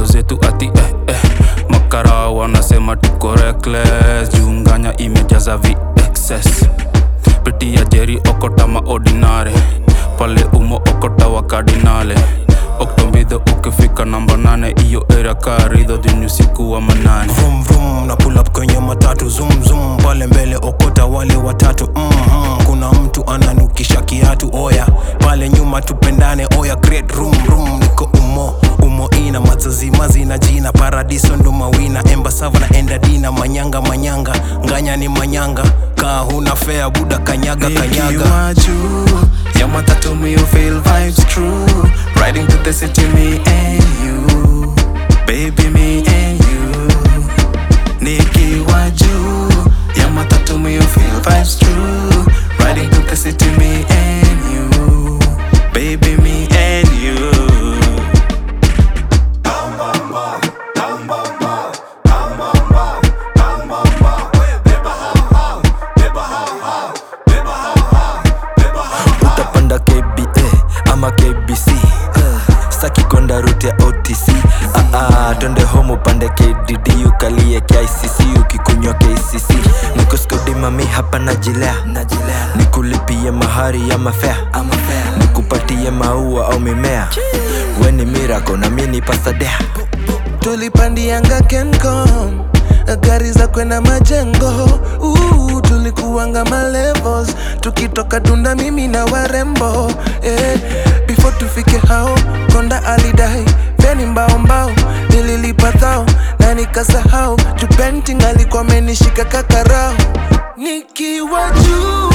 zetu ati eh, eh. makara wanasema tuko reckless junganya imejaza vexes pitia jeri okota maordinare pale umo okota wa kardinale oktombidho ukifika namba nane iyo era karidho juni usiku wa manane Vroom vroom na pull up kwenye matatu zoom zoom pale mbele okota wale watatu mm-hmm. kuna mtu ananukisha kiatu oya pale nyuma tupendane oya great room room niko umo umo ina mazazimazi na jina paradiso ndo mawina embasava na endadina manyanga manyanga nganya ni manyanga kaa huna fea buda kanyaga kanyaga Nikiwa juu ya matatu me you feel vibes true Riding to the city me and you Baby me and you Nikiwa juu ya matatu me you feel vibes true Riding to the city me and you Baby me and you utapanda kba ama kbc uh, staki kwenda rute ya otc uh, uh, twende home upande kdd ukalie kicc ukikunywa kcc nikuskudimami hapa najilea nikulipie mahari ya mafea nikupatie maua au mimea weni mirako na mi ni pasadea tulipandianga kencom gari za kwenda majengo uh, tulikuanga malevels tukitoka dunda mimi na warembo eh, before tufike hao konda alidai feni mbao mbao nililipa thao na nikasahau tupenting alikuwa amenishika kakarao nikiwa juu